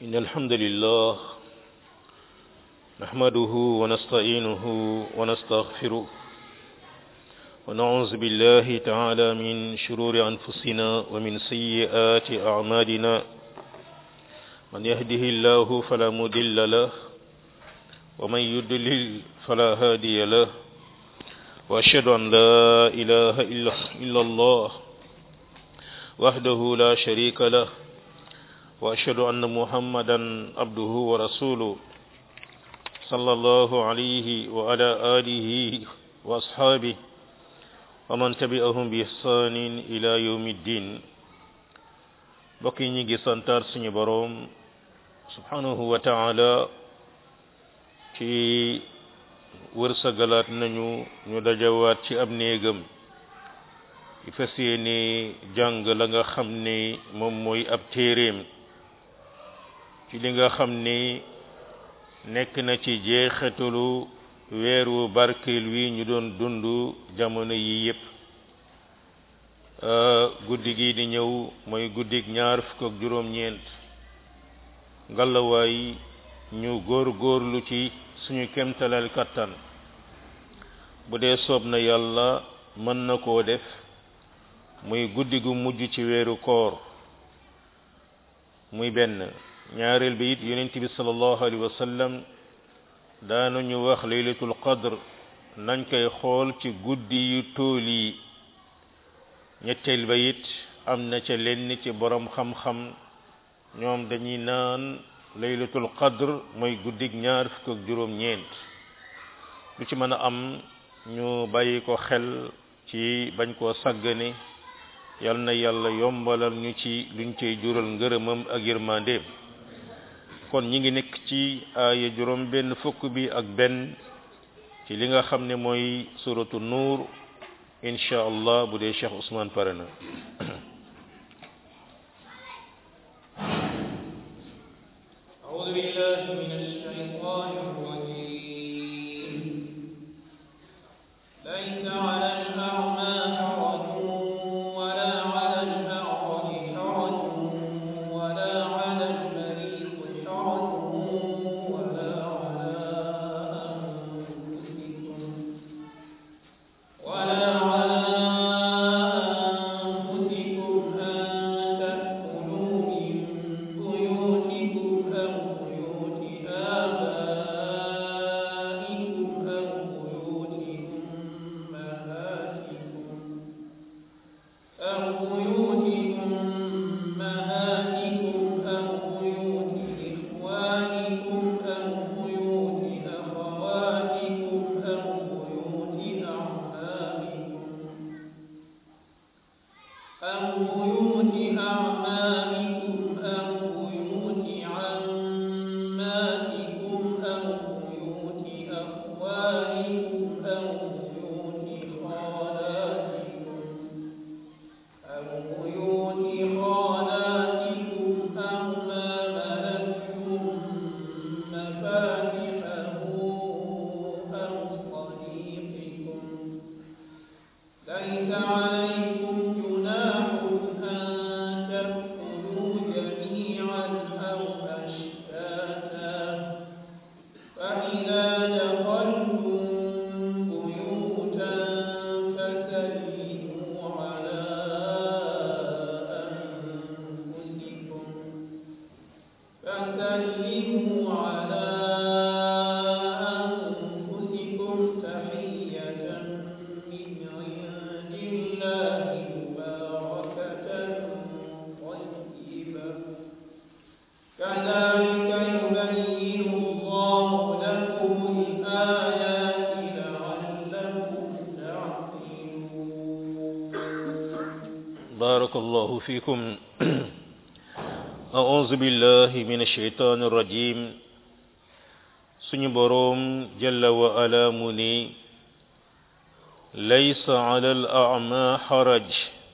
إن الحمد لله نحمده ونستعينه ونستغفره ونعوذ بالله تعالى من شرور أنفسنا ومن سيئات أعمالنا من يهده الله فلا مضل له ومن يضلل فلا هادي له وأشهد أن لا إله إلا, إلا الله وحده لا شريك له وأشهد أن محمدا عبده ورسوله صلى الله عليه وعلى آله وأصحابه ومن تبعهم بإحسان إلى يوم الدين bokki ñi ngi santar suñu boroom subhanahu wa taala ci wërsagalaat nañu ñu dajawaat ci ab néegam di fas yéene jàng la nga xam ne moom mooy ab téeréem ci li nga xam ne nekk na ci jeexatalu weeru barkeel wi ñu doon dund jamono yi yépp guddi gi di ñëw mooy guddig ñaar fukk ak juróom-ñeent ngalawaay ñu góor góorlu ci suñu kemtalal kattan bu dee soob na yàlla mën na koo def muy guddi gu mujj ci weeru koor muy benn ñaareel bi it yonent bi sallallahu alayhi wa sallam daanañu wax laylatul qadr nañ koy xool ci guddi yu tool yi ñetteel ba it am na ca lenn ci borom xam-xam ñoom dañuy naan laylatul qadr mooy guddig ñaar fukk ak juróom-ñeent lu ci mën a am ñu bàyyi ko xel ci bañ koo sàggane yal na yàlla yombalal ñu ci luñ cey jural ngërëmam ak yërmandeem kon ñi ngi nekk ci aaya juróom benn fukk bi ak benn ci li nga xam ne mooy suratu nuur insha allah bu dee Cheikh Ousmane pare na أعوذ بالله من الشيطان الرجيم ليس على الأعمى حرج ولا على الأعرج حرج ولا على المريض حرج ولا على أنفسكم ولا على أنفسكم أن تأكلوا من بيوتكم أو بيوت آبائكم أو بيوت أمهاتكم أو بيوت أمهاتكم أو بيوت إخوانكم أو بيوت أخواتكم أو بيوت أعمامكم أو بيوت أعمامكم أو بيوت عماتكم أو بيوت أخوالكم أو بيوت خالاتكم أو بيوت خالاتكم أو ما ملكتم مفاتحه أو صديقكم ليس عليكم جناح أن تأكلوا جميعا أو أشتاتا فإذا دخلتم بيوتا فسلموا على أنفسكم فسلموا على أنفسكم تحية من عند الله مباركة طيبة كذلك يبين الله لكم الآيات لعلكم تعقلون بارك الله فيكم أعوذ بالله من الشيطان الرجيم suñu boroom jalla wa ala mu ni laysa ala al a'ma haraj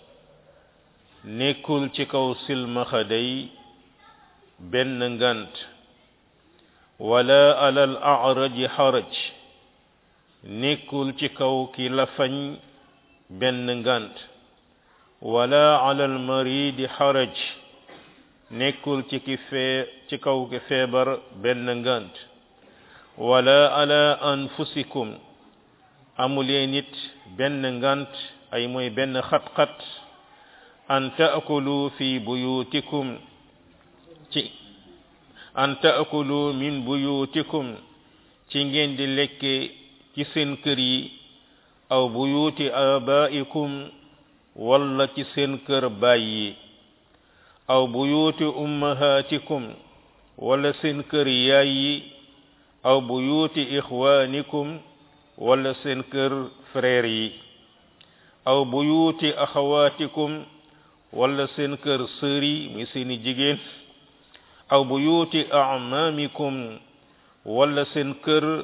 nekkul ci kaw silmaxa day benn ngant wala ala al a'raj haraj nekkul ci kaw ki lafañ benn ngant wala ala almaridi xaraj nekkul ci ki fee ci kaw ki feebar benn ngant wala ala anfusikum amulee nit benn ngant ay mooy benn xat-xat an taakulu fi buyutikum ci an taakulu min buyutikum ci ngeen di lekke ci seen kër yi aw buyuti abaikum walla ci seen kër baay yi aw buyuti ummahatikum walla seen kër yaay yi aw buyuti ixwanikum walla seen kër frère yi aw buyuti axawatikum walla seen kër sœur yi mi seeni jigéen aw buyuti amamikum walla seen kër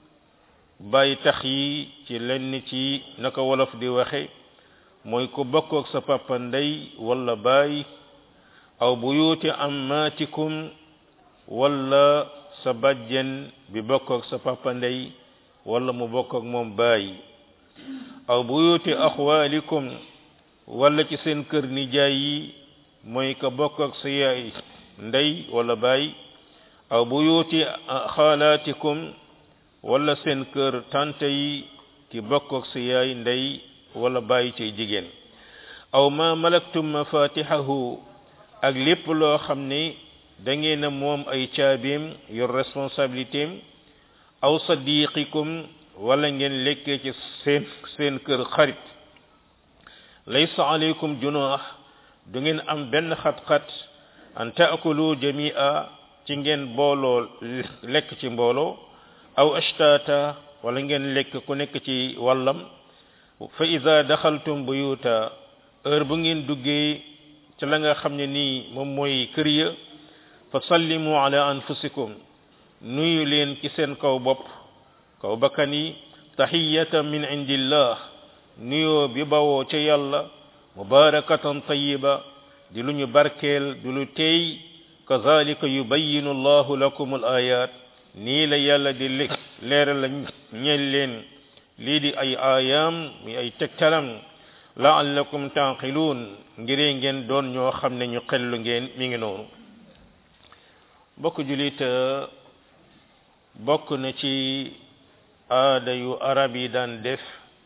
bay tax yi ci lenn ci naka wolof di waxe mooy ko bokkook sa papa ndey walla baay aw buyuti ammatikum walla sa bajjen bi bokkook sa papa ndey walla mu bokkook moom baay aw buyuti axwalikum walla ci seen kër nijaay yi mooy ka bokkook sa yaay ndey walla baay aw buyuti xaalaatikum walla seen kër tante yi ki bokkook sa yaay ndey walla baay ci jigéen aw ma malaktum mafatihahu ak lépp loo xam ne da ngeen a moom ay caabiim yor responsabilité am aw sadiqikum wala ngeen lekkee ci seen seen kër xarit laysa alaykum junaax du ngeen am benn xat-xat an taakulu jamia ci ngeen booloo lekk ci mbooloo aw ashtata wala ngeen lekk ku nekk ci wàllam fa ida daxaltum buyuta heure bu ngeen duggee ci la nga xam ne nii moom mooy kër ya fa sallimu ala anfusikum nuyu leen ci seen kaw bopp kaw bakkan yi tahiyatan min indillah nuyoo bi bawoo ca yàlla mubarakatan tayiba di lu ñu barkeel di lu teey kazalika yubayinu allahu lakum al ayat nii la yàlla di leeral la ñeel leen lii di ay aayaam mi ay tegtalam laallakum taaqiluun ngiree ngeen doon ñoo xam ne ñu xellu ngeen mi ngi noonu bokk julit bokk na ci aada yu arab yi daan def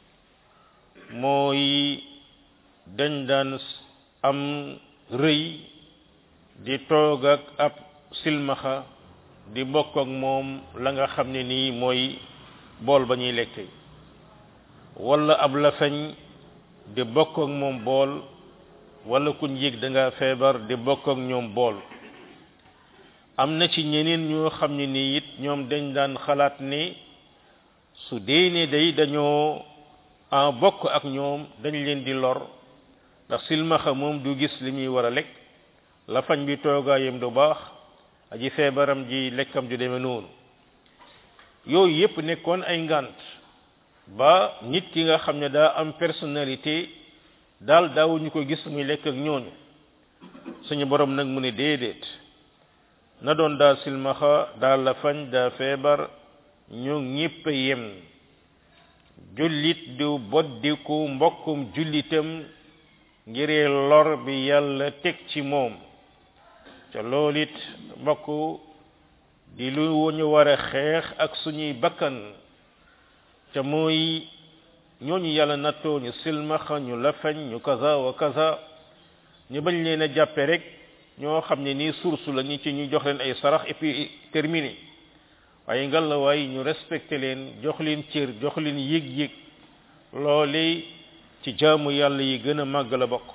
mooy dañ daan am rëy di toog ak ab silmaxa di bokk ak moom la nga xam ne nii mooy bool ba ñuy lekk wala ab lafañ di bokk ak moom bool wala kuñ yëg da nga feebar di bokk ak ñoom bool am na ci ñeneen ñoo xam ne nii it ñoom dañ daan xalaat ne su dee ne day dañoo en bokk ak ñoom dañ leen di lor ndax silmaxa moom du gis li muy war a lekk lafañ bi toogaayam du baax aji feebaram ji lekkam ju demee noonu yooyu yépp nekkoon ay ngant ba nit ki nga xam ne daa am personnalité daal daawuñu ko gis muy lekk ak ñooñu suñu borom nag mu ne déedéet na doon daa silmaxa daa lafañ daa feebar ñu ñépp yem jullit du boddiku mbokkum jullitam ngiree lor bi yàlla teg ci moom ca loolu it mbokk di lu ñu war a xeex ak suñuy bakkan ca mooy ñooñu yàlla nattoo ñu silmaxa ñu lafañ ñu kaza wa kaza ñu bañ leen a jàppe rek ñoo xam ne nii source la ñi ci ñu jox leen ay sarax et puis terminé waaye ngal la waaye ñu respecté leen jox leen cër jox leen yëg-yëg loole ci jaamu yàlla yi gën a màgg la bokk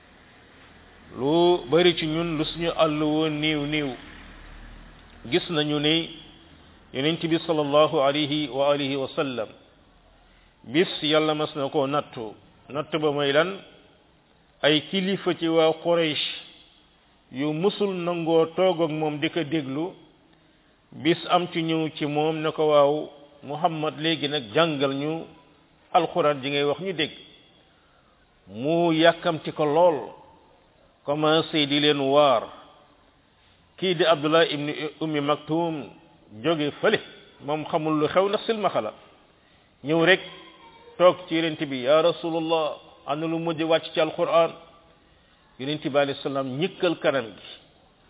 lu bari ci ñun lu suñu àll woon niiw niiw gis nañu ne yonent bi sallallahu alayhi wa alihi wa sallam bis yàlla mas na koo nattu natt ba mooy lan ay kilifa ci waa Quraysh yu musul nangoo toog ak moom di ko déglu bis am ci ñëw ci moom ne ko waaw Muhammad léegi nag jàngal ñu alxuraan ji ngay wax ñu dégg mu yàkkamti ko lool commencé di leen waar kii di Abdullah ibn Ummi Maktum jóge fële moom xamul lu xew ndax silmaxa la ñëw rek toog ci yonent bi ya rasulullah ana lu mujj wàcc ci alquran yonent bi alayhi salaam ñëkkal kanam gi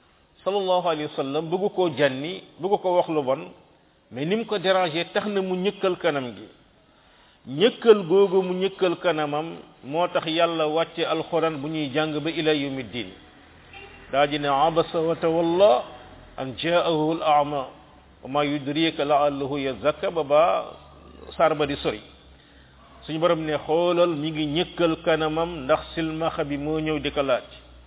sallallahu alayhi wa sallam bëggu koo jànni bëggu ko wax lu bon mais ni mu ko dérangé tax na mu ñëkkal kanam gi ñëkkal googu mu ñëkkal kanamam moo tax yàlla wàcce alxuraan bu ñuy jàng ba ila yawmi din daa ji ne abasa wa tawalla an jaahu al ama wa ma yudrika laallahu yazakka ba ba saar ba di sori suñu borom ne xoolal mi ngi ñëkkal kanamam ndax silmaxa bi moo ñëw di ko laaj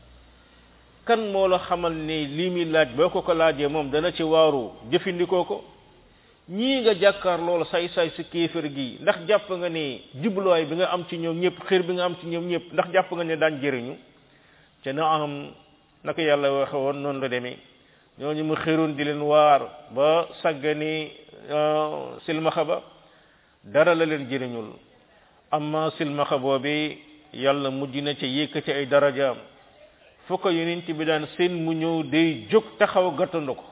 kan moo la xamal ne lii muy laaj boo ko ko laajee moom dana ci waaru jëfandikoo ko ñii nga jàkkaar loolu say-say si kéefër gi ndax jàpp nga ne jubluwaay bi nga am ci ñoom ñëpp xir bi nga am ci ñoom ñëpp ndax jàpp nga ne daan jëriñu te na am naka yàlla waxe woon noonu la demee ñooñu mu xiroon di leen waar ba sàggani silmaxa ba dara la leen jëriñul amma silmaxa boobi yàlla mujj na ca yëkkati ay darajaam fu ko yonent bi daan seen mu ñëw day jóg taxaw gàttandu ko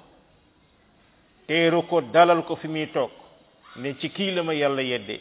teeru ko dalal ko fi muy toog ne ci kii la ma yàlla yedde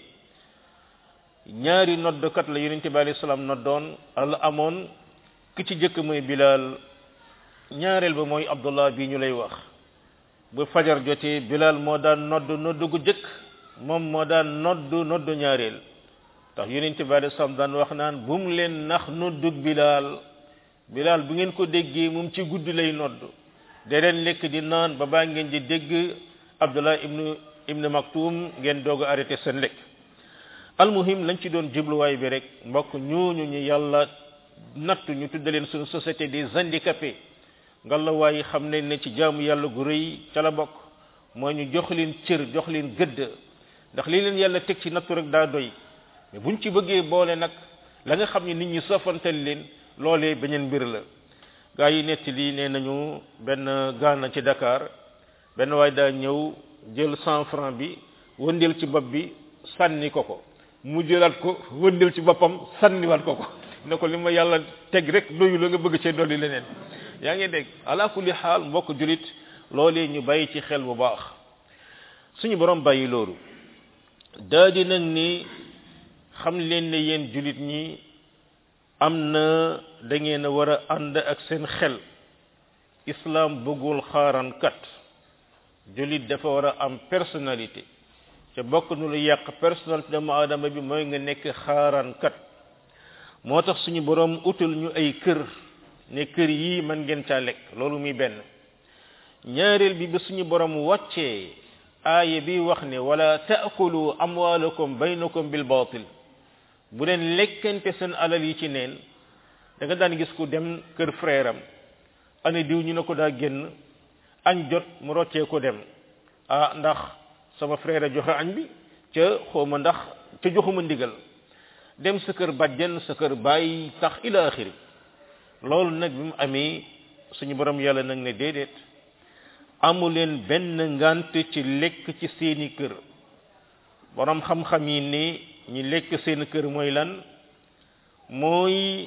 ñaari noddkat la yonent bi alayhi salaam noddoon al amoon ki ci jëkk mooy bilal ñaareel ba mooy abdullah bi ñu lay wax bu fajar jotee bilal moo daan nodd nodd gu jëkk moom moo daan nodd nodd ñaareel tax yonent bi alayhi salaam daan wax naan bu mu leen nax noddug bilal bilal bu ngeen ko déggee moom ci guddi lay nodd da leen lekk di naan ba baa ngeen di dégg abdullah ibnu ibnu maktum ngeen doog a arrêté seen lekk almuhim lañ ci doon jubluwaay bi rek mbokk ñooñu ñu yàlla nattu ñu tudda leen suñu société des handicapés ngalla waaye xam nañ ne ci jaamu yàlla gu rëy ca la bokk mooy ñu jox leen cër jox leen gëdd ndax li leen yàlla teg ci nattu rek daa doy mais buñ ci bëggee boole nag la nga xam ne nit ñi sofantal leen loolee beneen mbir la gaa yi netti lii nee nañu benn gaana ci Dakar benn waay daa ñëw jël cent franc bi wëndeel ci bopp bi sànni ko ko mu jëlaat ko wëndeel ci boppam sànniwaat ko ko ne ko li ma yàlla teg rek doyu la nga bëgg cee dolli leneen yaa ngi dégg ala kulli xaal mbokk julit loolee ñu bàyyi ci xel bu baax suñu borom bàyyi loolu daa di nag ni xam leen ne yéen julit ñi am na da ngeen a war a ànd ak seen xel islam bëggul xaarankat julit dafa war a am personnalité te bokk nu lu yàq personnalité doomu aadama bi mooy nga nekk xaarankat moo tax suñu borom utal ñu ay kër ne kër yii man ngeen caa lekk loolu muy benn ñaareel bi ba suñu borom wàccee aaya bi wax ne wala taakulu amwaalakum baynakum bil batil bu leen lekkante seen alal yi ci neen da nga daan gis ku dem kër frère am ane diw ñu ne ko daa génn añ jot mu roccee ko dem ah ndax sama frère a joxe añ bi ca xawma ndax ca joxuma ndigal dem sa kër bàjjen sa kër bàyyi tax ila axiri loolu nag bi mu amee suñu borom yàlla nag ne déedéet amu leen benn ngant ci lekk ci seeni kër borom xam-xam yi ni ñi lekk seen kër mooy lan mooy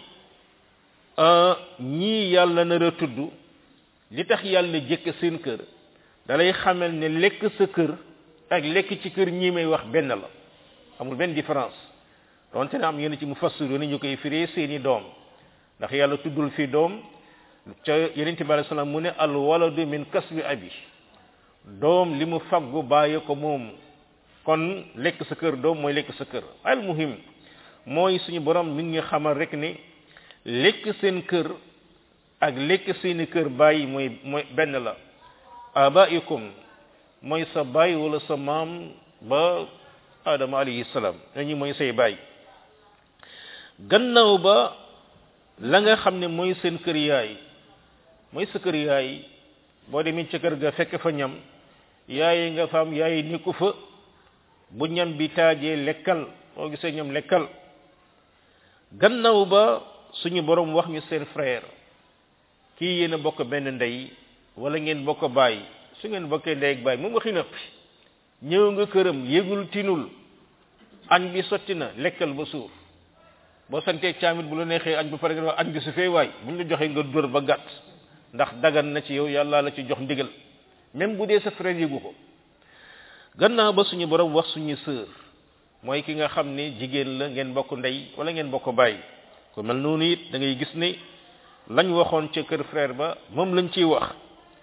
ñii yàlla nar a tudd li tax yàlla jëkk seen kër dalay xamal ne lekk sa kër ak lekk ci kër ñii may wax benn la amul benn différence donte ne am yenn ci mu fassiru ni ñu koy firee seeni doom ndax yàlla tuddul fi doom ca yeneen bi alei salaam mu ne al waladu min kasbi abi doom li mu faggu bàyyi ko moom kon lekk sa kër doom mooy lekk sa kër al muhim mooy suñu borom mi ngi xamal rek ne lekk seen kër ak lekk seeni kër bàyyi mooy mooy benn la abaikum mooy sa baay wala sa maam ba adama alayhi salaam ñooñu mooy say baay gannaaw ba la nga xam ne mooy seen kër yaay mooy sa kër yaay boo demee ca kër ga fekk fa ñam yaay nga fa am yaay nekku fa bu ñam bi taajee lekkal boo gisee ñam lekkal gannaaw ba suñu borom wax ñu seen frère kii yéen a bokk benn ndey wala ngeen bokk baay su ngeen bokkee ndey ak baay moom waxi nëpp ñëw nga këram yëgul tinul añ bi sotti na lekkal ba suur boo santee caamit bu la neexee añ ba pare nga añ bi su fee waay buñ la joxee nga dóor ba gàtt ndax dagan na ci yow yàlla la ci jox ndigal même bu dee sa frère yëgu ko gannaaw ba suñu borom wax suñu sœur mooy ki nga xam ne jigéen la ngeen bokk ndey wala ngeen bokk baay ko mel noonu it da ngay gis ne lañ waxoon ca kër frère ba moom lañ ciy wax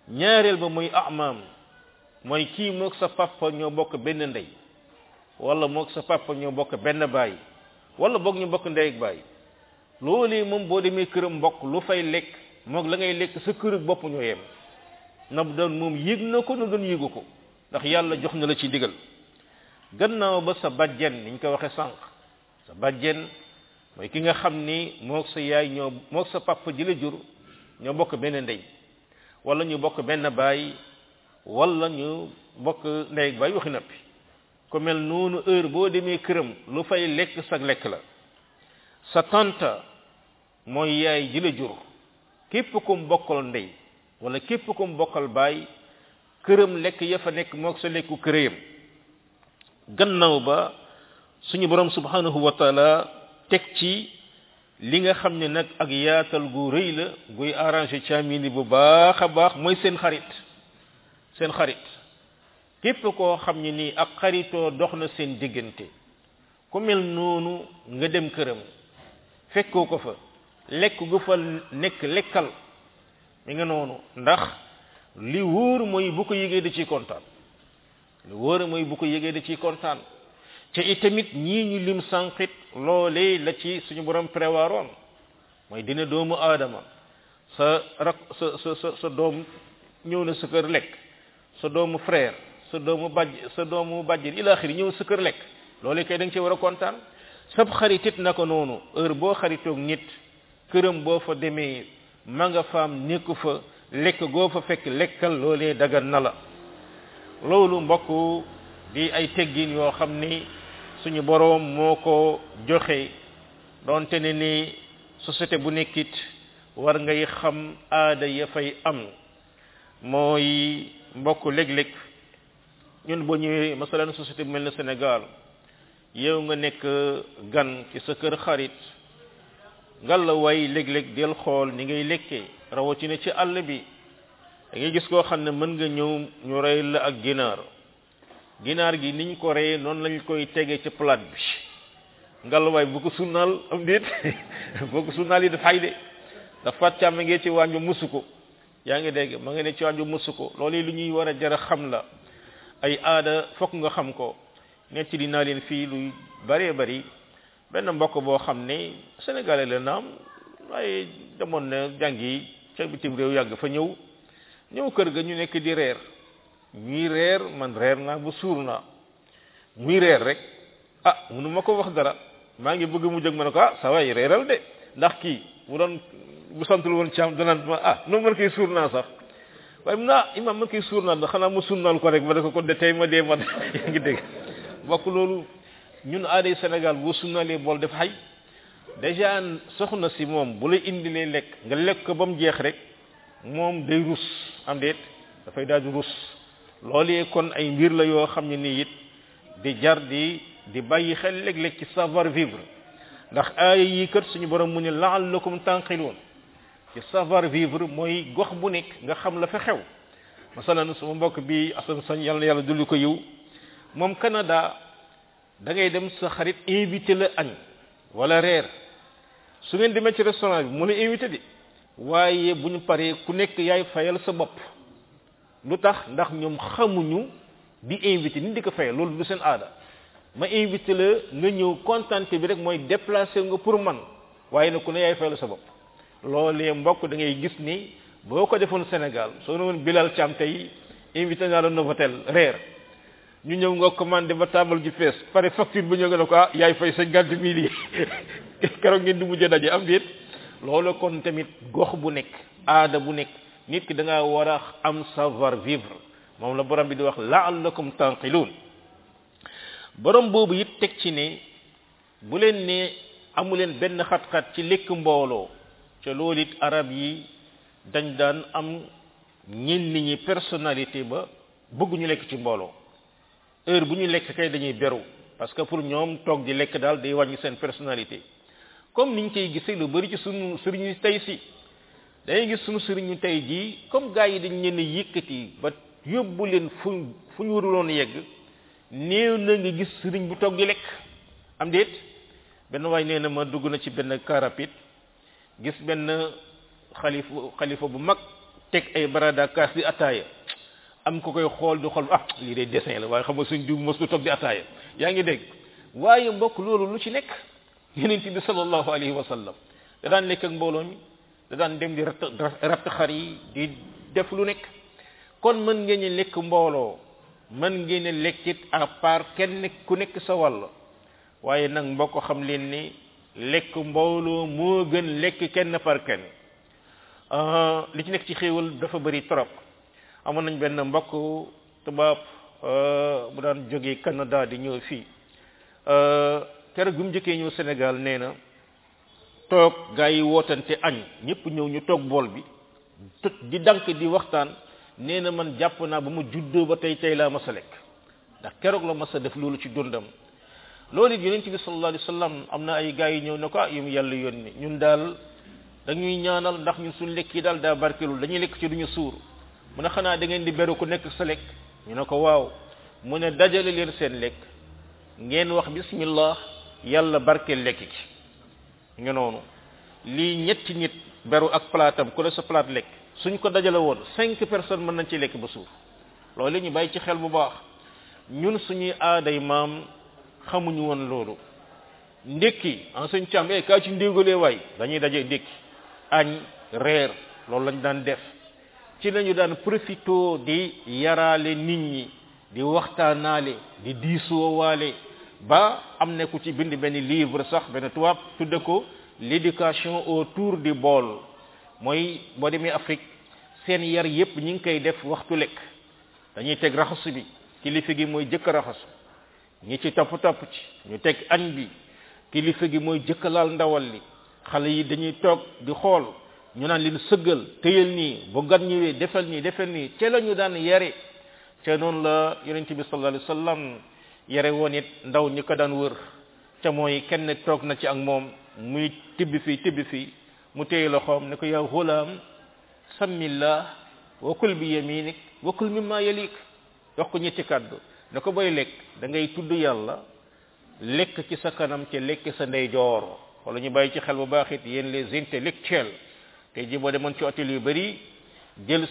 ñaareel ba muy amaam mooy kii moog sa papa ñoo bokk benn ndey wala moog sa papa ñoo bokk benn baay wala boog ñu bokk ndey ak baay loolee moom boo demee këram mbokk lu fay lekk moog la ngay lekk sa kër bopp ñoo yem na doon moom yëg na ko na doon yëgu ko ndax yàlla jox na la ci digal gannaaw ba sa bàjjen niñ ko waxe sànq sa bàjjen mooy ki nga xam ni moog sa yaay ñoo moog sa papa ji la jur ñoo bokk benn ndey wala ñu bokk benn baay wala ñu bokk ndey ak baay waxi nappi ku mel noonu heure boo demee këram lu fay lekk sag lekk la sa tanta mooy yaay ji la jur képp ku mu bokkal ndey wala képp ku mu bokkal baay këram lekk ya fa nekk moog sa lekku këréyam gannaaw ba suñu borom subhanahu wa taala teg ci li nga xam ne nag ak yaatal gu rëy la guy arrangé caamini bu baax a baax mooy seen xarit seen xarit képp koo xam ne nii ak xaritoo dox na seen diggante ku mel noonu nga dem këram fekkoo ko fa lekk gu fa nekk lekkal mi nga noonu ndax li wóor mooy bu ko yëgee da ciy kontaan li wóor mooy bu ko yëgee da ciy kontaan te itamit ñii ñu lim sànqit loolee la ci suñu borom prévoiroon mooy dina doomu aadama sa rak sa sa sa sa doom ñëw na sa kër lekk sa doomu frère sa doomu bàjj sa doomu bàjjen ila axiri ñëw sa kër lekk loolee kay da nga ci war a kontaan sab xaritit naka noonu heure boo xaritoog nit këram boo fa demee ma nga faam nekku fa lekk goo fa fekk lekkal loolee dagan na la loolu mbokk di ay teggin yoo xam ni suñu boroom moo ko joxe doonte ne ni société bu nekkit war ngay xam aada ya fay am mooy mbokk léeg-léeg ñun boo ñëwee masalan société bu mel ne Sénégal yow nga nekk gan ci sa kër xarit ngal la way léeg-léeg del xool ni ngay lekkee rawatina ci àll bi da ngay gis koo xam ne mën nga ñëw ñu rey la ak ginaar ginaar gi niñ ko reyee noonu lañ koy tegee ci plate bi ngal waay bu ko sunnaal am déet boo ko sunnaal yi dafay de dafa càmm ngee ci wàññu musu ko yaa ngi dégg ma nga ne ci wàññu musu ko loolu lu ñuy war a jar a xam la ay aada fokk nga xam ko nekk ci dinaa leen fii lu bëree bëri benn mbokk boo xam ne sénégalais la naam waaye demoon na jàngi ca bitim réew yàgg fa ñëw ñëw kër ga ñu nekk di reer ñuy reer man reer naa ba suur naa muy reer rek ah munu ma ko wax dara maa ngi bëgg mu jóg ma ne ko ah sa waay reeral de ndax kii bu doon bu santul woon ci am danaan ma ah noonu man koy suur naa sax waaye mun naa imam man koy suur naa da xanaa ma sunnaal ko rek ma ne ko kon de tey ma dee ma yaa ngi dégg bokk loolu ñun aaday Sénégal boo sunnaalee bool def xay déjà soxna si moom bu la indilee lekk nga lekk ko ba mu jeex rek moom day rus am déet dafay daal di rus loolee kon ay mbir la yoo xam ne nii it di jar di di bàyyi xel léeg-léeg ci savoir vivre ndax aaya yi kat suñu borom mu ne la'allakum tanqiloon ci savoir vivre mooy gox bu nekk nga xam la fa xew masalan sama mbokk bi asan sañ yàlla na yàlla dulli ko yiw moom Canada da ngay dem sa xarit invité la añ wala reer su ngeen demee ci restaurant bi mu la invité di waaye bu ñu paree ku nekk yaay fayal sa bopp lu tax ndax ñoom xamuñu di invité nit di ko fayal loolu du seen aada ma invité la nga ñëw contenté bi rek mooy déplacé nga pour man waaye nag ku ne yaay fayal sa bopp loolee mbokk da ngay gis ni boo ko defoon Sénégal soo ne woon Bilal Thiam tey invité naa la Novotel reer ñu ñëw nga commandé ba table ji fees pare facture bu ñëw nga ne ko ah yaay fay cinquante mille yi keroog ngeen di mujjee daje am déet loolu kon tamit gox bu nekk aada bu nekk nit ki da ngaa war a am savoir vivre moom la borom bi di wax la'allakum tanqiluun borom boobu it teg ci ne bu leen ne amu leen benn xat-xat ci lekk mbooloo te loolu it arab yi dañ daan am ñenn ñi personnalité ba bëgguñu lekk ci mbooloo heure bu ñu lekk kay dañuy beru parce que pour ñoom toog di lekk daal day wàññi seen personnalité comme niñ koy gisee lu bari ci sunu sëriñu tey si dañuy gis sunu sëriñu tey jii comme gars yi dañ leen a yëkkati ba yóbbu leen fu fu ñu waruloon yegg néew na nga gis sëriñ bu toog di lekk am déet benn waay nee na ma dugg na ci benn car rapide gis benn xalifa xalifa bu mag teg ay barada kaas di ataaya am ko koy xool di xool ah lii de dessin la waaye xam nga suñ diw mos du toog di ataaya yaa ngi dégg waaye mbokk loolu lu ci nekk yonent bi sallallahu alayhi wa sallam da daan lekk ak mbooloo mi da daan dem di ratt ratt xar yi di def lu nekk kon mën ngeen ñu lekk mbooloo mën ngeen a lekkit à part kenn ku nekk sa wàll waaye nag mbokk xam leen ni lekk mbooloo moo gën lekk kenn par kenn li ci nekk ci xéewal dafa bëri trop amoon nañ benn mbokk tubaab bu daan jógee Canada di ñëw fii keroog bi mu njëkkee ñëw Sénégal nee na toog gaa yi wootante añ ñëpp ñëw ñu toog bool bi di dank di waxtaan nee na man jàpp naa ba mu juddoo ba tey tey laa mas a lekk ndax keroog la mas a def loolu ci dundam loolu it yonent bi sallallahu alayhi wasallam am na ay gaa yi ñëw ne ko ah yu mu yàlla yónni ñun daal dañuy ñaanal ndax ñun suñ lekk yi daal daa barkelul dañuy lekk ci duñu suur mu ne xanaa da ngeen di beru ku nekk sa lekk ñu ne ko waaw mu ne dajale leen seen lekk ngeen wax bismillah yàlla barkeel lekk gi nga noonu lii ñetti nit beru ak plaatam ku ne sa plate lekk suñ ko dajale woon cinq personnes mën nañ ci lekk ba suuf loolu ñu bàyyi ci xel bu baax ñun suñuy aaday maam xamuñu woon loolu ndékki en suñ càmm eh kaa ci ndéegalee waay dañuy daje ndékki añ reer loolu lañ daan def ci lañu daan profito di yaraale nit ñi di waxtaanaale di diisoowaale ba am na ku ci bind benn livre sax benn tubaab tudde ko l'éducation autour du bol mooy boo demee Afrique seen yar yépp ñi ngi koy def waxtu lekk dañuy teg raxasu bi kilifa gi mooy jëkk raxasu ñi ci topp topp ci ñu teg añ bi kilifa gi mooy jëkk laal ndawal li xale yi dañuy toog di xool ñu naan leen sëggal téyal nii bu gan ñëwee defal nii defal nii ca la ñu daan yare ca noonu la yonente bi sallallahu alayhi wasallam yare woon it ndaw ñi ko daan wër ca mooy kenn toog na ci ak moom muy tibb fii tibb fii mu téye loxoom ne ko yaa gulaam sammillah wa kul bi yaminik wa kul mimma yalik wax ko ñetti kàddu ne ko boy lekk da ngay tudd yàlla lekk ci sa kanam ci lekk sa ndeyjoor wala ñu bàyyi ci xel bu baax it yéen les intellectuels tey ji boo demoon ci hôtel yu bari jël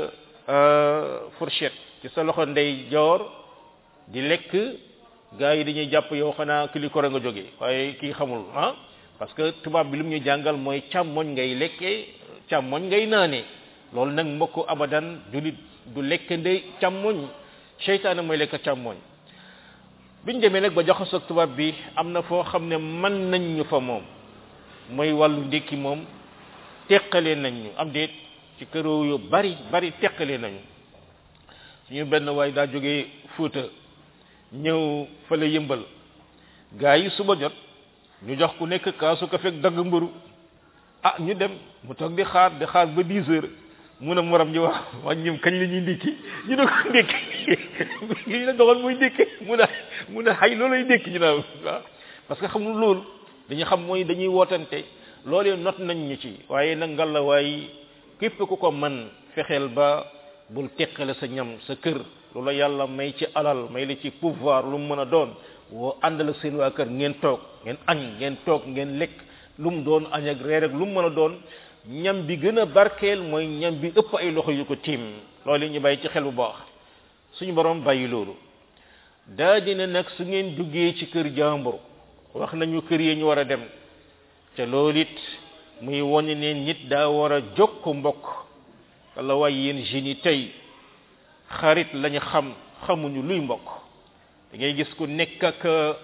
sa fourchette ci sa loxo ndeyjoor di lekk gaa yi dañuy jàpp yow xanaa kili ko nga jógee waaye kii xamul ah parce que tubaab bi lu mu ñu jàngal mooy càmmoñ ngay lekkee càmmoñ ngay naane loolu nag mbokk abadan julit du lekk ndey càmmoñ seytaane mooy lekk càmmoñ biñ demee nag ba jaxasoo ak tubaab bi am na foo xam ne mën nañ ñu fa moom mooy wàllu ndékki moom teqalee nañ ñu am déet ci këroo yu bari bari teqalee nañu suñu benn waay daa jógee Fuuta ñëw fële yëmbal gaa yi suba jot ñu jox ku nekk kaasu ko fekk dagg mburu ah ñu dem mu toog di xaar di xaar ba 10 heures mu ne morom ñu wax wax ñoom kañ la ñuy ndékki ñu ne ko ndékki ñu ne doxal muy ndékki mu ne mu ne xay loolay ndékki ñu naan waaw parce que xamul loolu dañu xam mooy dañuy wootante loolee not nañ ñu ci waaye nag ngalla waay képp ku ko man fexeel ba bul teqale sa ñam sa kër loola yàlla may ci alal may la ci pouvoir lu mu mën a doon woo àndal ak seen waa kër ngeen toog ngeen añ ngeen toog ngeen lekk lu mu doon añ ak reer ak lu mu mën a doon ñam bi gën a barkeel mooy ñam bi ëpp ay loxo yu ko tiim loolu ñu bàyyi ci xel bu baax suñu borom bàyyi loolu daa dina nag su ngeen duggee ci kër jàmbur wax nañu kër yi ñu war a dem te loolu it muy wone ne nit daa war a jokk mbokk wala waay yéen jeunes yi tey xarit lañu xam xamuñu luy mbokk da ngay gis ku nekk ak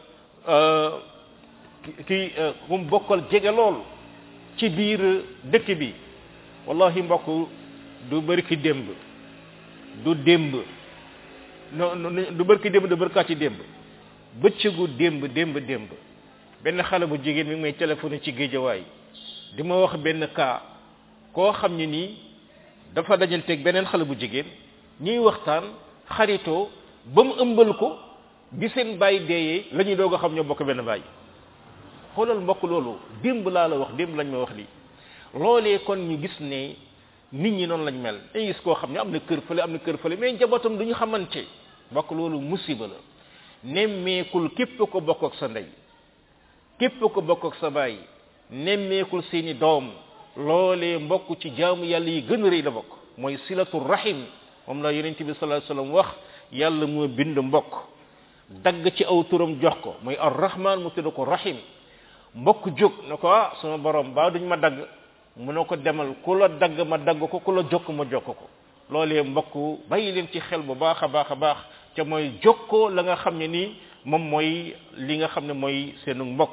ki ku mu bokkal jege lool ci biir dëkk bi wallahi mbokk du bëri ki démb du démb no du bëri ki démb du bëri kaa ci démb bëccëgu démb démb démb benn xale bu jigéen mi ngi may téléphoné ci géejawaay di ma wax benn cas koo xam ne nii dafa dajanteeg beneen xale bu jigéen ñuy waxtaan xaritoo ba mu ëmbal ko bi seen bàyyi deeyee la ñuy doog a xam ñoo bokk benn bàyyi xoolal mbokk loolu démb laa la wax démb lañ ma wax lii loolee kon ñu gis ne nit ñi noonu lañ mel day gis koo xam ne am na kër fële am na kër fële mais njabootam du ñu xamante mbokk loolu musiba la nemmeekul képp ko bokk ak sa ndey képp ko bokk ak sa baay nemmeekul seeni doom loolee mbokk ci jaamu yàlla yi gën a rëy la bokk mooy silatu rahim moom la yonent bi sallallahu alayhi wasallam wax yàlla moo bind mbokk dagg ci aw turam jox ko mooy ar-rahman mu tudd ko rahim mbokk jóg na ko ah sama borom baa duñ ma dagg mu ne ko demal ku la dagg ma dagg ko ku la jokk ma jokk ko loolee mbokk bàyyi leen ci xel bu baax a baax a baax ca mooy jokkoo la nga xam ne nii moom mooy li nga xam ne mooy seenu mbokk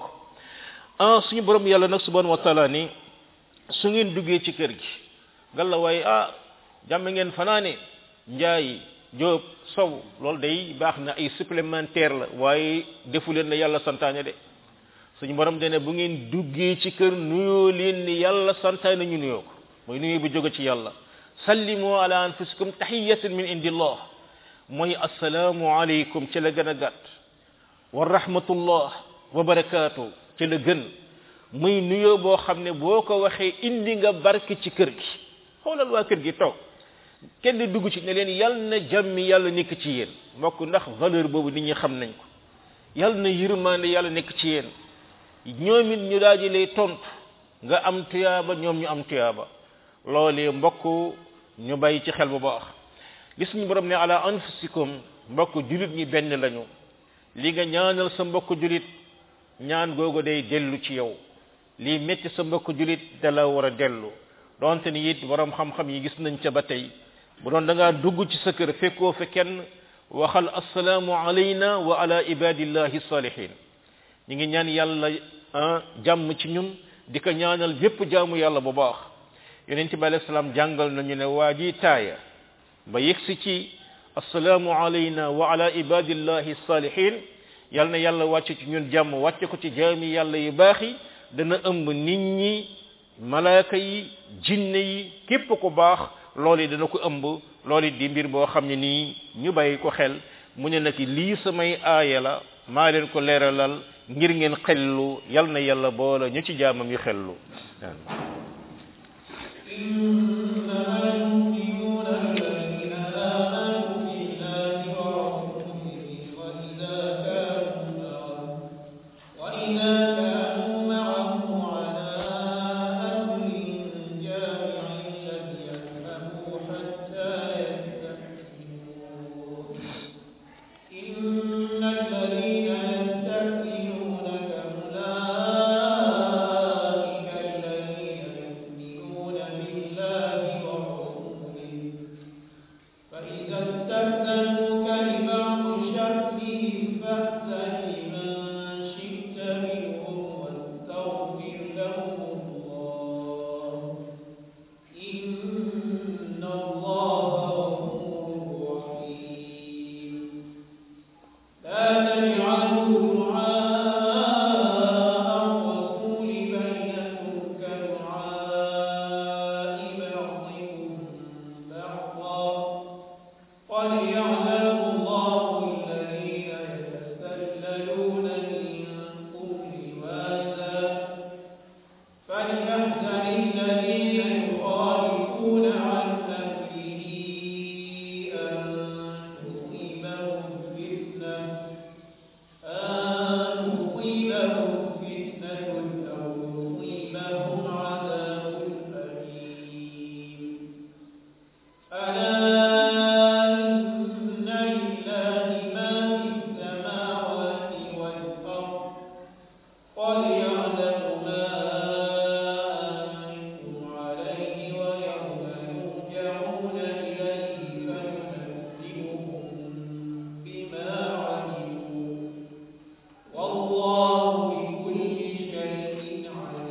ah suñu borom yàlla nag subhanahu wa taala ni su ngeen duggee ci kër gi galla waaye ah jàmm ngeen fanaane njaay jóob sow loolu day baax na ay supplémentaire la waaye defu leen la yàlla santaane de suñu borom dene bu ngeen duggee ci kër nuyoo leen ni yàlla santaane ñu nuyoo ko mooy nuyoo bu jóge ci yàlla sallimu ala anfusikum tahiyatan min indillah mooy assalaamu alaykum ci la gën a gàtt wa rahmatullah wa barakaatu ci la gën muy nuyoo boo xam ne boo ko waxee indi nga barke ci kër gi xoolal waa kër gi toog kenn dugg ci ne leen yal na jàmmi yàlla nekk ci yéen mbokk ndax valeur boobu nit ñi xam nañ ko yal na yërmande yàlla nekk ci yéen ñoom it ñu daal di lay tontu nga am tuyaaba ñoom ñu am tuyaaba loolee mbokk ñu bàyyi ci xel bu baax li suñu borom ne ala anfusikum mbokk julit ñi benn lañu li nga ñaanal sa mbokk julit ñaan googu day dellu ci yow lii metti sa mbokk julit da la war a dellu donte ni it borom xam-xam yi gis nañ ca ba tey bu doon da ngaa dugg ci sa kër fekkoo fe kenn waxal assalaamu alayna wa ala ibadillahi salihin ñi ngi ñaan yàlla jàmm ci ñun di ko ñaanal bépp jaamu yàlla bu baax yonent bi alayhi salaam jàngal nañu ne waa ji taaya ba yegsi ci assalaamu alayna wa ala ibadillahi salihin yal na yàlla wàcce ci ñun jàmm wàcce ko ci jaami yàlla yu baax yi dana ëmb nit ñi malaaka yi jinne yi képp ku baax loolu dana ko ëmb loolu di mbir boo xam ne nii ñu bàyyi ko xel mu ne nag lii samay aaya la maa leen ko leeralal ngir ngeen xellu yal na yàlla boole ñu ci jaamam yu xellu إنما المؤمنون الذين آمنوا بالله ورسوله وإذا كانوا معه وإذا كانوا معه على أمر جامع لم يذهبوا حتى يستأذنوه إن الذين يستأذنونك أولئك الذين يؤمنون بالله ورسوله فإذا استأذنوك لبعض شأنهم فأذن لمن شئت منهم واستغفر لهم الله إن الله غفور رحيم لا تجعلوا دعاء الرسول بينكم كدعاء بعضكم بعضا قد يعلم الله الذين يتسللون منكم لواذا فليحذر الذين يخالفون عن أمره أن تصيبهم فتنة أن تصيبهم فتنة أو يصيبهم عذاب أليم ألا إن لله ما في السماوات والأرض قد يعلم ما أنتم عليه ويوم يرجعون إليه فينبئهم بما عملوا والله بكل شيء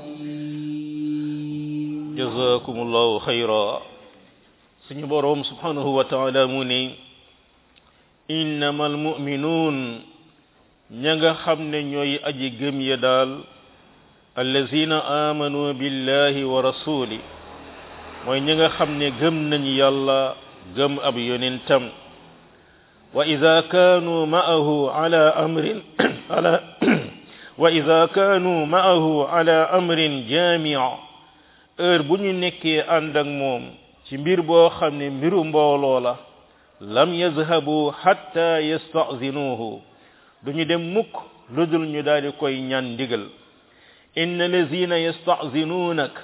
عليم jazakumullahu khayra suñu borom subhanahu wa ta'ala mu ne innamal mu'minun ña nga xam ne ñooy aji gëm ya daal allazina amanu billahi wa rasuli mooy ña nga xam ne gëm nañ yàlla gëm ab yonentam wa idha kanu ma'ahu ala amrin ala wa idha kanu ma'ahu ala amrin jami' heure bu ñu nekkee ànd ak moom ci mbir boo xam ne mbiru mbooloo la lam yazhabu hatta yastazinuhu duñu dem mukk lu dul ñu daal di koy ñaan ndigal inna lazina yastazinunak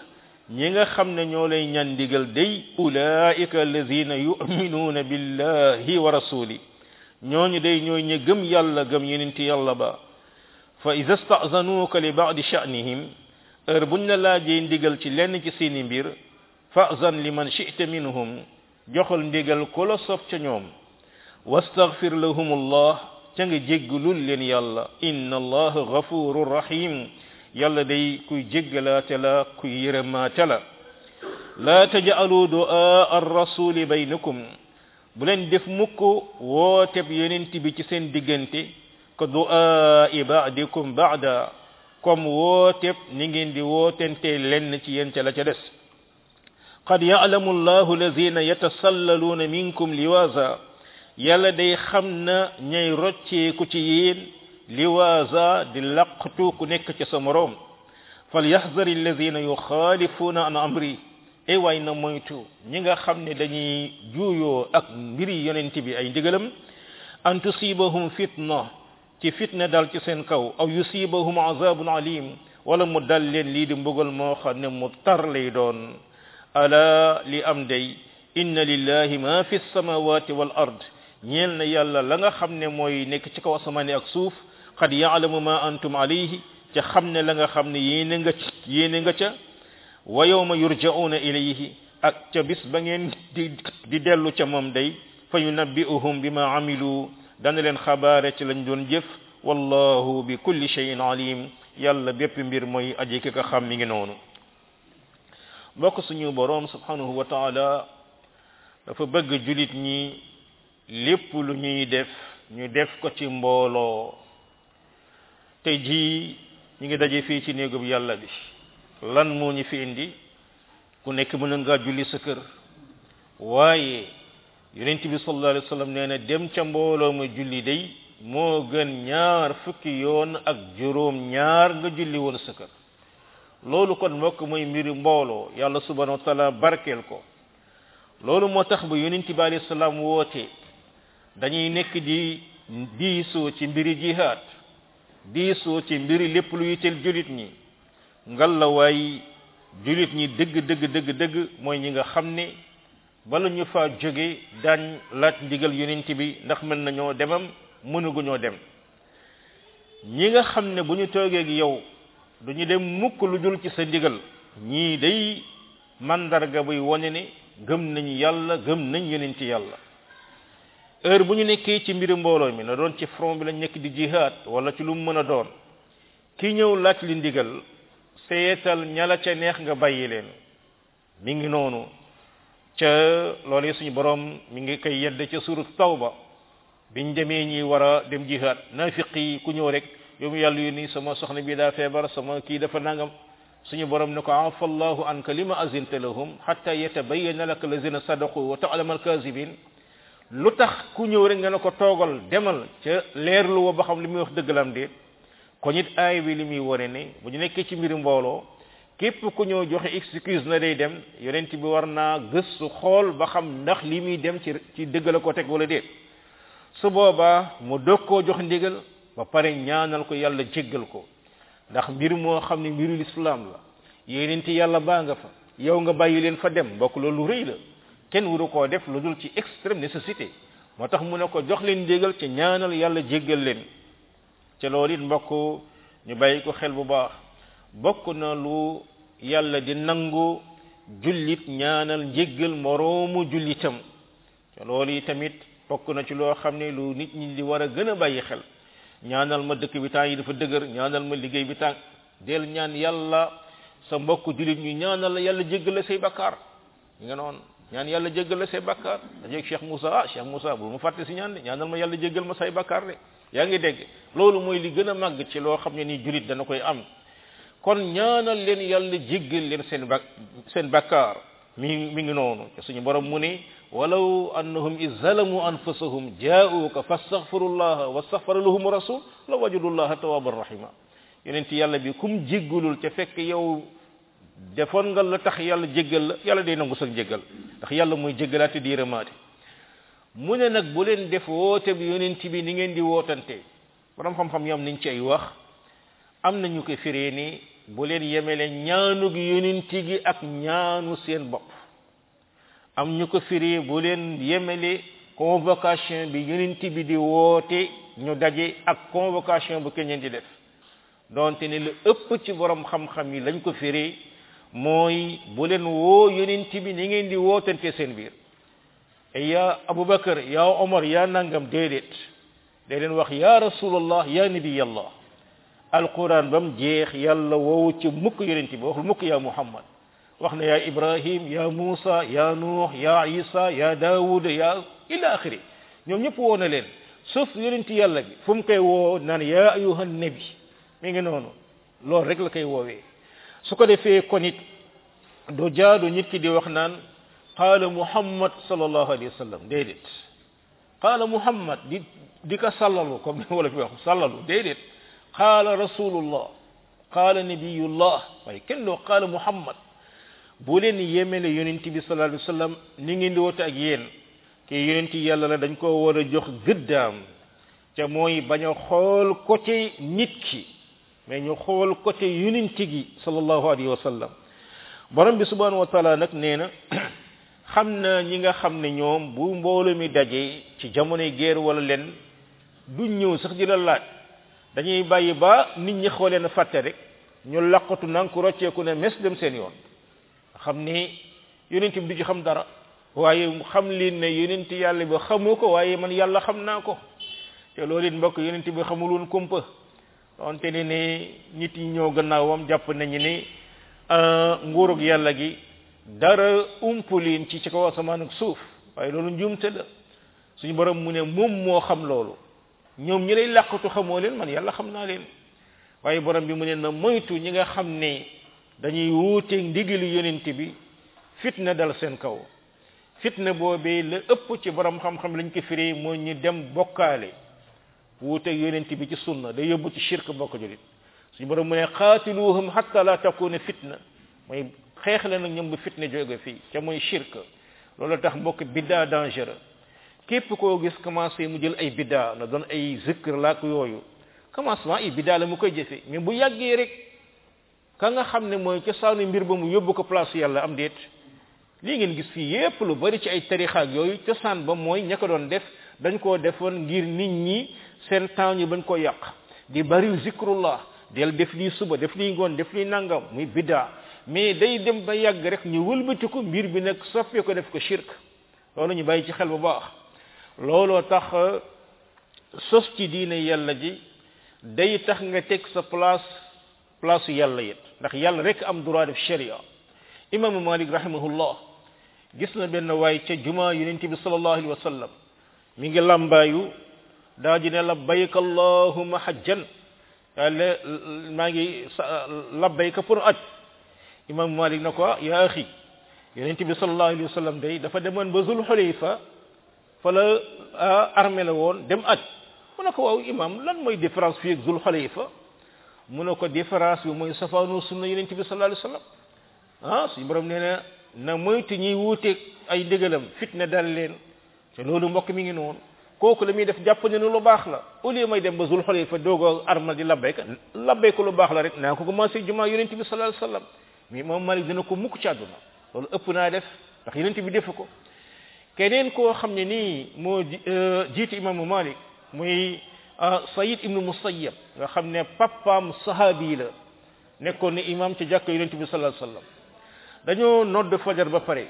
ñi nga xam ne ñoo lay ñaan ndigal day ulaika alladina yuminuuna billahi wa rasuli ñooñu day ñooy ñi gëm yàlla gëm yenenti yàlla ba fa ida stazanuuka li baadi sha'nihim heure buñ la laajee ndigal ci lenn ci seeni mbir fa'zan liman shi'ta minhum joxal ndigal ku la sob ca ñoom wastaghfir lahum allah ca nga jéggalul leen yàlla inna allaha ghafurur rahim yàlla day kuy jéggalaate la kuy yërëmaate la laa taj'alu du'a ar-rasuli baynakum bu leen def mukk wooteb yonent bi ci seen diggante ka du'a ba'dikum ba'da comme wooteb ni ngeen di wootente lenn ci yéen ca la ca des qad ya'lamu allahu alladhina yatasallaluuna minkum liwaza yàlla day xam na ñay rocceeku ci yéen liwaza di laqtu ku nekk ci sa moroom falyahdhar alladhina yukhalifuna an amri e waay na moytu ñi nga xam ne dañuy juuyoo ak mbiri yonent bi ay ndigalam an tusibahum fitna ci fitna dal ci seen kaw aw yusibahum azabun alim wala mu dal leen lii di mbugal moo xam ne mu tar lay doon ala li am day inna lillahi ma fi samawati wal ard ñeel na yàlla la nga xam ne mooy nekk ci kaw asamaani ak suuf qad ya'lamu ma antum alayhi ca xam ne la nga xam ne yéene nga yéene nga ca wa yawma yurja'una ilayhi ak ca bis ba ngeen di di dellu ca moom day fa yunabbi'uhum bima amilu dana leen xabaare ci lañ doon jëf wallahu bi kulli shay'in alim yàlla bépp mbir mooy aji ki ka xam mi ngi noonu bokk suñu boroom subhanahu wa ta'ala dafa bëgg julit ñi lépp lu ñuy def ñu def ko ci mbooloo tey jii ñu ngi daje fii ci néegub yàlla bi lan moo ñu fi indi ku nekk mën nga julli sa kër waaye yonent bi sallallahu alayhi wasallam nee na dem ca mbooloo ma julli day moo gën ñaar fukki yoon ak juróom ñaar nga julli woon sa kër loolu kon mbokk mooy mbiri mbooloo yàlla subhanahu wa taala barkeel ko loolu moo tax ba yonent bi alayhi salaam woote dañuy nekk di diisoo ci mbiri jihaad diisoo ci mbiri lépp lu yitteel julit ñi ngal la waay julit ñi dëgg dëgg dëgg dëgg mooy ñi nga xam ne bala ñu fa jóge daañ laaj ndigal yonent bi ndax mën nañoo demam mënuguñoo dem ñi nga xam ne bu ñu toogee ak yow duñu dem mukk lu dul ci sa ndigal ñii day mandarga buy wone ne gëm nañ yàlla gëm nañ yonent yàlla heure bu ñu nekkee ci mbiri mbooloo mi na doon ci front bi lañ nekk di jihad wala ci lu mu mën a doon ki ñëw laaj li ndigal seetal ñala ca neex nga bàyyi leen mi ngi noonu ca loolu suñu borom mi ngi koy yedd ca surat tawba biñ demee ñi war a dem jihad nafiq yi ku ñëw rek yow mu yàlla yónni sama soxna bi daa feebar sama kii dafa nangam suñu borom ne ko afa allahu anka lima azinta lahum hatta yatabayyana laka allazina sadaqu wa ta'lama alkazibin lu tax ku ñëw rek nga ne ko toogal demal ca leerlu wa ba xam li muy wax dëgg la am déet ko nit aay bi li muy wone ne bu ñu nekkee ci mbiri mbooloo képp ku ñëw joxe excuse na day dem yonent bi war naa gëstu xool ba xam ndax li muy dem ci ci dëgg la ko teg wala déet su boobaa mu dog koo jox ndigal ba pare ñaanal ko yàlla jéggal ko ndax mbir moo xam ne mbiru lislaam la yonent yàlla baa nga fa yow nga bàyyi leen fa dem bokk loolu rëy la kenn wuru koo def lu dul ci extrême nécessité moo tax mu ne ko jox leen ndigal ci ñaanal yàlla jéggal leen ca loolu it mbokk ñu bàyyi ko xel bu baax bokk na lu yàlla di nangu jullit ñaanal njéggal moroomu jullitam ca loolu yi tamit bokk na ci loo xam ne lu nit ñi di war a gën a bàyyi xel ñaanal ma dëkk bi temps yi dafa dëgër ñaanal ma liggéey bi temps del ñaan yàlla sa mbokk jullit ñu ñaanal la yàlla jéggal la say bakkaar ñu nga noonu ñaan yàlla jéggal la say bakkaar dajeeg Cheikh Moussa ah Cheikh Moussa bu mu fàtte si ñaan de ñaanal ma yàlla jéggal ma say bakkaar de yaa ngi dégg loolu mooy li gën a màgg ci loo xam ne ni jullit dana koy am kon ñaanal leen yàlla jéggal leen seen bak seen bakkaar mi mi ngi noonu te suñu borom mu ne walaw annahum iz zalamu anfusahum jaa'uka fastaghfirullaha wastaghfara lahum rasul la wajadullaha tawwaban rahima yonent yàlla bi kum jéggalul ca fekk yow defoon nga la tax yàlla jéggal la yàlla day nangu sax jéggal ndax yàlla mooy jéggalaate di yërëmaate mu ne nag bu leen def woote bi yonent bi ni ngeen di wootante borom xam-xam yam nañ ci ay wax am nañu ko firee ni bu leen yemele ñaanug yonent gi ak ñaanu seen bopp am ñu ko firi bu leen yemele convocation bi yonent bi di woote ñu daje ak convocation bu keneen di def donte ne lu ëpp ci borom xam-xam yi lañ ko firi mooy bu leen woo yonent bi ni ngeen di wootante seen biir ya abubakar ya omar ya nangam déedéet day leen wax ya rasulallah ya nabiyallah alquran ba mu jeex yàlla woowu ci mukk yonent bi waxul mukk ya muhammad wax na ya ibrahim ya musa ya nuux ya isa ya daawud ya ila axiri ñoom ñëpp woo na leen sauf yonent yàlla bi fu mu koy woo naan ya ayuha nabi mi ngi noonu loolu rek la koy woowee su ko defee kon it du jaadu nit ki di wax naan qaala muhammad sallallahu alayhi wa sallam déedéet qaala muhammad di di ko sallalu comme ni wala fi wax sallalu déedéet qaala rasulullah qaala nabiyullah waaye kenn doo qaala muhammad bu leen yemele yonent bi sallallahu alayhi wa sallam ni ngeen di woote ak yéen kii yonent yàlla la dañ ko war a jox gëddaam te mooy bañ a xool côté nit ki mais ñu xool côté yonent gi sallallahu alayhi wa sallam borom bi subhanahu wa taala nag nee na xam na ñi nga xam ne ñoom bu mbooloo mi dajee ci jamonoy guerre wala leen duñ ñëw sax di la laaj dañuy bàyyi ba nit ñi xoolee na fàtte rek ñu laqatu nang ku rocceeku ne mes dem seen yoon xam ni yonent bi du ci xam dara waaye xam leen ne yonent yàlla bi xamoo ko waaye man yàlla xam naa ko te loolu it mbokk yonent bi xamul woon kumpa donte ne ne nit yi ñoo gannaawam jàpp nañu ne nguurug yàlla gi dara umpuliin ci ci kaw asamaan ak suuf waaye loolu njuumte la suñu borom mu ne moom moo xam loolu ñoom ñi lay làqatu xamoo leen man yàlla xam naa leen waaye borom bi mu ne na moytu ñi nga xam ne dañuy wuuteeg ndigalu yonent bi fitna dal seen kaw fitna boobee la ëpp ci borom xam-xam lañ ko firi mooy ñu dem bokkaale wuuteeg yonent bi ci sunna day yóbbu ci shirk bokk julit suñu borom mu ne qaatiluhum hatta la takuna fitna mooy xeex la nag ñoom bu fitna jóge fii ca mooy shirk loolu tax mbokk biddaa dangereux képp koo gis commencé mu jël ay biddaa na doon ay zikr laak yooyu commencement ay biddaa la mu koy jëfe mais bu yàggee rek ka nga xam ne mooy cosaanu mbir ba mu yóbbu ko place yàlla am déet lii ngeen gis fii yépp lu bari ci ay tarixaak yooyu cosaan ba mooy ña ko doon def dañ koo defoon ngir nit ñi seen temps ñu bañ koo yàq di bari zikrullah del def lii suba def lii ngoon def lii nangam muy biddaa mais day dem ba yàgg rek ñu wëlbati ko mbir bi nag soppee ko def ko shirk loolu ñu bàyyi ci xel bu baax looloo tax sos ci diine yàlla ji day tax nga teg sa place place yàlla yit ndax yàlla rek am droit def sharia imaamu malik rahimahullah gis na benn waay ca juma yonent bi sallallahu alayhi wa sallam mi ngi lambaayu daa ji ne labbayka allahumma hajjan yàlla maa ngi labbayka pour aj imam malik na ko ya axi yonent bi sallallahu alayhi wa sallam day dafa demoon ba zul xulayfa fa la armée la woon dem aj mu ne ko waaw imam lan mooy différence fii ak zul xulayfa mu ne ko différence bi mooy safaanu sunna yonent bi sallallahu alayhi wa sallam ah suñu borom nee na na moytu ñuy wuuteeg ay ndigalam fitna dal leen te loolu mbokk mi ngi noonu kooku la muy def jàpp ne lu baax la au lieu may dem ba zul xulayfa doogoo armal di labbayka labbayka lu baax la rek naa ko commencé jumaa yonent bi sallallahu alayhi wa sallam mais moom Malik dina ko mukk ci àdduna loolu ëpp naa def ndax yonent bi defu ko keneen koo xam ne nii moo jiitu imaamu Malik muy Sayid ibnu Musayyab nga xam ne papaam sahabi la nekkoon ne imam ci jàkk yonent bi sallallahu alayhi wasallam dañoo nodd fajar ba pare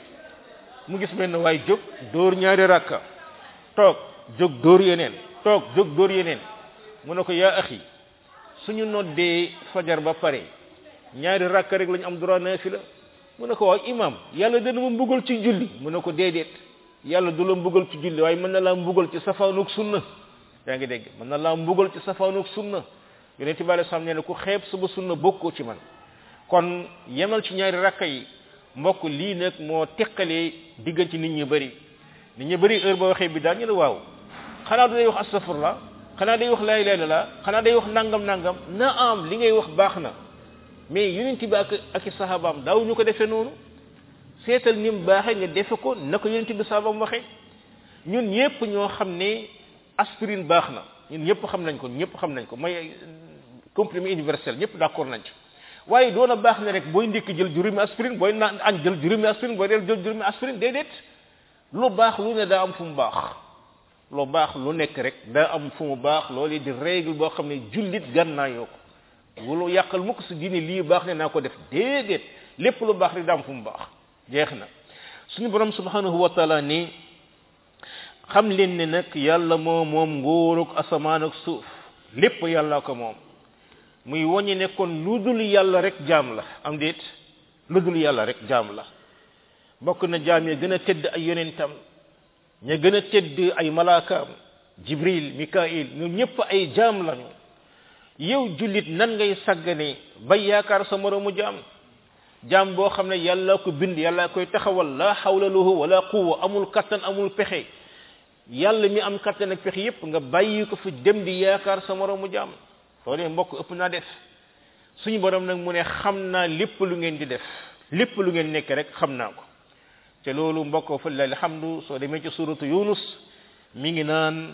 mu gis benn waay jóg dóor ñaari rakka toog jóg dóor yeneen toog jóg dóor yeneen mu ne ko yaa axi suñu noddee fajar ba pare ñaari rakka rek lañu am droit naafila mu ne ko waaw imam yàlla dana ma mbugal ci julli mu ne ko déedéet yàlla du la mbugal ci julli waaye mën na laa mbugal ci safaanuk sunna yaa ngi dégg mën na laa mbugal ci safaanuk sunna yonent bi alei salaam nee na ku xeeb suba sunna bokkoo ci man kon yemal ci ñaari rakka yi mbokk lii nag moo teqalee diggante nit ñu bëri nit ñu bëri heure ba waxee bi daal ñu ne waaw xanaa day wax astafurlah xanaa day wax laa ilaaha illallaah xanaa day wax nangam nangam na am li ngay wax baax na mais yonent bi ak ak i sahabaam daaw ñu ko defee noonu seetal ni mu baaxee nga defe ko na ko yonent bi sahabaam waxee ñun ñëpp ñoo xam ne aspirine baax na ñun ñëpp xam nañ ko ñëpp xam nañ ko mooy comprimé universel ñëpp d'accord nañ ci waaye doon a baax ne rek booy ndékki jël juróomi aspirine booy naan añ jël juróomi aspirine booy del jël juróomi aspirine déedéet lu baax lu ne daa am fu mu baax lu baax lu nekk rek daa am fu mu baax loolu di règle boo xam ne jullit gànnaayoo ko wulu yàqal mukk si diine lii baax ne naa ko def déedéet lépp lu baax rek daa am fu mu baax jeex na suñu borom subhanahu wa taala ni xam leen ne nag yàlla moo moom nguurug asamaan ak suuf lépp yàlla ko moom muy woññi ne kon lu dul yàlla rek jaam la am déet lu dul yàlla rek jaam la bokk na jaam ya gën a tedd ay yonentam ña gën a tedd ay malaakaam jibril mikail ñoom ñëpp ay jaam lañu yow jullit nan ngay sàggane ba yaakaar sa moroomu jaam jaam boo xam ne yàlla ko bind yàlla koy taxawal la hawla lahu wala quwwa amul kattan amul pexe yàlla mi am kattan ak pexe yépp nga bàyyi ko fi dem di yaakaar sa moroomu jaam loolee mbokk ëpp naa def suñu borom nag mu ne xam naa lépp lu ngeen di def lépp lu ngeen nekk rek xam naa ko te loolu mbokk fa lillahi alhamdu soo demee ci suratu yunus mi ngi naan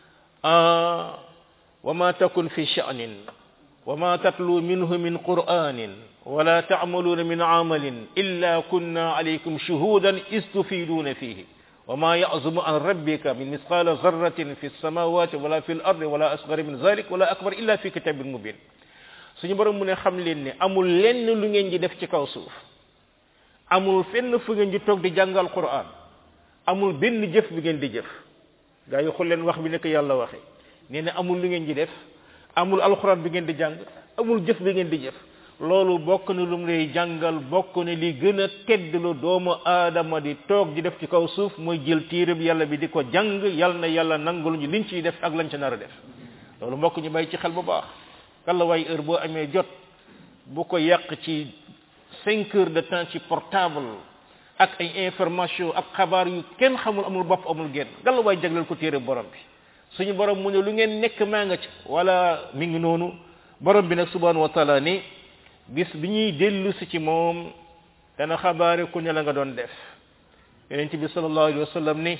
wa ma takun fi sha'nin wa ma tatlu minhu min qur'anin wala ta'maluna min amalin illa kunna alaykum shuhudan istufiduna fihi وما يعزم عن ربك من مثقال ذرة في السماوات ولا في الأرض ولا أصغر من ذلك ولا أكبر إلا في كتاب مبين suñu borom mu ne xam leen ne amul lenn lu ngeen di def ci kaw suuf amul fenn fu ngeen di toog di jàngal Qur'an amul benn jëf bi ngeen di jëf gaa yi xool leen wax bi nekk yàlla waxe nee na amul lu ngeen di def amul alxuraan bi ngeen di jàng amul jëf bi ngeen di jëf loolu bokk na lu mu lay jàngal bokk na li gën a tedd lu doomu aadama di toog di def ci kaw suuf mooy jël téere bi yàlla bi di ko jàng yal na yàlla nangul ñu liñ ciy def ak lañ ca nar a def loolu mbokk ñu bàyyi ci xel bu baax kalla waay heure boo amee jot bu ko yàq ci cinq heures de temps ci portable ak ay information ak xabaar yu kenn xamul amul bopp amul genn galla waay jagleel ko téere borom bi suñu borom mu ne lu ngeen nekk maa nga ci wala mi ngi noonu borom bi nag subhanahu wa taala ni bis bi ñuy dellu si ci moom dana xabaare ku ne la nga doon def yonent bi sallallahu alayhi wa sallam ni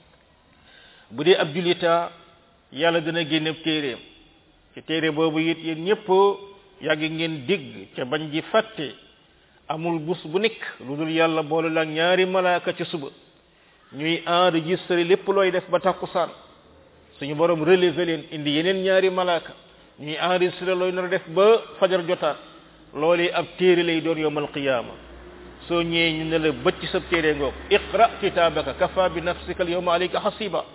bu dee ab julita yàlla dana génne téeréem ci téere boobu it yéen ñëpp yàgg ngeen dégg ca bañ ji fàtte amul bus bu nekk lu dul yàlla boole la ñaari malaaka ci suba ñuy enregistré lépp looy def ba takkusaan suñu borom relevé leen indi yeneen ñaari malaaka ñuy enregistré looy nar a def ba fajar jotaat loolee ab téere lay doon yowmal qiyaama soo ñëwee ñu ne la bëcc sa téere ngoog iqra kitaabaka kafa bi nafsika al yawma alayka hasiba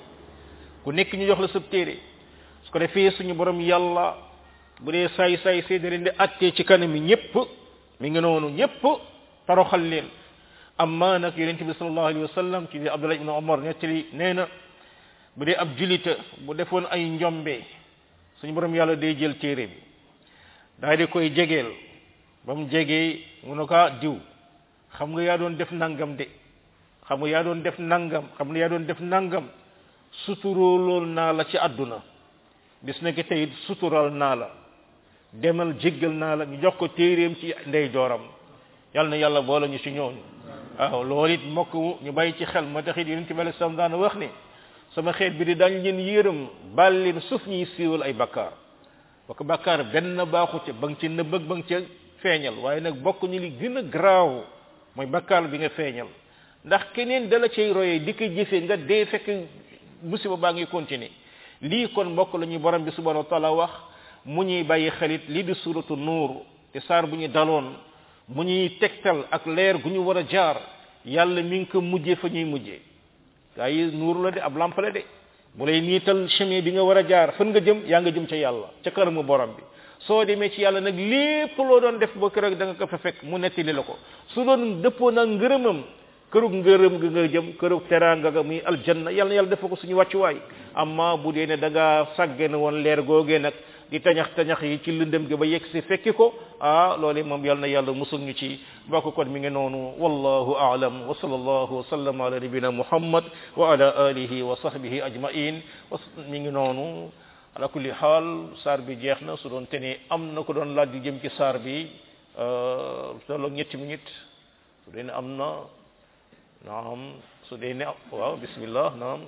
ku nekk ñu jox la sa téere su ko defee suñu borom yàlla bu dee saay saay see da leen di attee ci kanam yi ñëpp mi ngi noonu ñëpp toroxal leen amma nag yonente bi sallallahu alayhi wa sallam ci abdullah ibn omar nettali nee na bu dee ab julita bu defoon ay njombe suñu borom yàlla day jël téere bi daal di koy jegeel ba mu jegee mu ne ko diw xam nga yaa doon def nangam de xam nga yaa doon def nangam xam nga yaa doon def nangam suturoolool naa la ci àdduna bis na ki tey sutural naa la demal jéggal naa la ñu jox ko téeréem ci ndey jooram yal na yàlla boole ñu ci ñooñu waaw loolu it mbokk ñu bàyyi ci xel ma taxit yonente bi sam daana wax ne sama xeet bi di dañ leen yërëm baal leen suuf ñuy siiwal ay bakkaar bokk bakkaar benn baaxu ca ba nga ci nëbbëg ba nga ca feeñal waaye nag bokk ñu li gën a garaaw mooy bakkaar bi nga feeñal ndax keneen dala cay royee di ko jëfee nga dee fekk musiba baa ngi continuer lii kon mbokk la ñuy borom bi subhanahu wa taala wax mu ñuy bàyyi xelit lii di suratu nuur te saar bu ñu daloon mu ñuy tegtal ak leer gu ñu war a jaar yàlla mi ngi ko mujjee fa ñuy mujjee gaa yi nuur la de ab lamp la de mu lay niital chemin bi nga war a jaar fan nga jëm yaa nga jëm ca yàlla ca kanamu borom bi soo demee ci yàlla nag lépp loo doon def ba kër da nga ko fa fekk mu nettali la ko su doon dëppoo nag ngërëmam kërug ngërëm ga nga jëm kërug teraanga ga muy aljanna yàlla na yàlla def ko suñu wàccuwaay amma bu dee ne da ngaa sàggane woon leer googee nag di tañax tañax yi ci lëndëm gi ba yegg si fekki ko ah loolu moom yàlla na yàlla musul ñu ci mbokk kon mi ngi noonu wallahu a'lam wa sallallahu wa sallam ala nabina muhammad wa ala alihi wa sahbihi ajma'in wa mi ngi noonu ala kulli xaal saar bi jeex na su doon te ne am na ko doon laaj di jëm ci saar bi tolloog ñetti minute su dee ne am na naam su dee ne waaw bismillah naam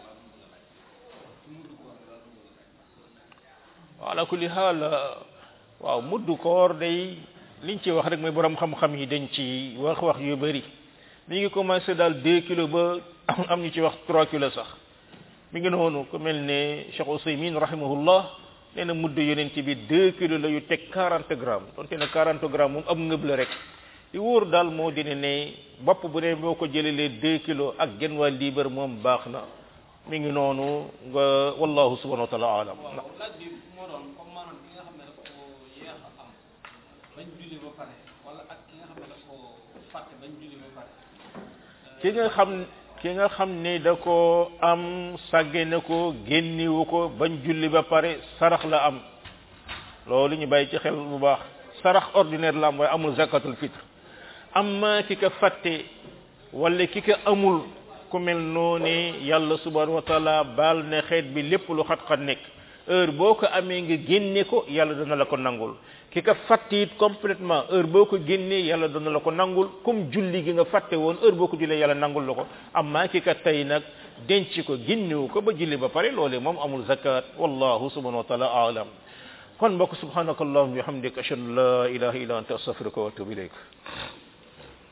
ala kulli xaal waaw muddu koor day liñ ci wax rek mooy borom xam-xam yi dañ ci wax wax yu bëri mi ngi commencé daal deux kilos ba am ñu ci wax trois kilos sax mi ngi noonu ku mel ne Cheikh Ousaymin rahimahullah nee na mudd yonent bi deux kilos la yu teg quarante grammes donte ne quarante grammes moom am ngëb la rek li wóor daal moo dina ne bopp bu ne boo ko jëlelee deux kilos ak genn waa liibar moom baax na mi ngi noonu nga wallahu subhanahu wa taala alam waaw laaj bi moo doon comme maanaam ki nga xam ne daf ko yéex a am bañ julli ba pare wala ak ki nga xam ne daf ko fàtte bañ julli ba pare ki nga xam ki nga xam ne da ko am sàgge na ko génniwu ko bañ julli ba pare sarax la am loolu ñu bàyyi ci xel bu baax sarax ordinaire la am waaye amul zakatul fitre amma ki ka fàtte wala ki ka amul ku mel noonu yàlla subhanahu wa taala baal ne xeet bi lépp lu xat-xat nekk heure boo ko amee nga génne ko yàlla dana la ko nangul ki ka fàtte it complètement heure boo ko génnee yàlla dana la ko nangul comme julli gi nga fàtte woon heure boo ko jullee yàlla nangul la ko amma ki ka tey nag denc ko génnewu ko ba julli ba pare loolee moom amul zakat wallahu subhanahu wa taala alam kon mbokk subhanaka allahumma wa bihamdika ashhadu an la ilaha illa anta astaghfiruka wa atubu ilayk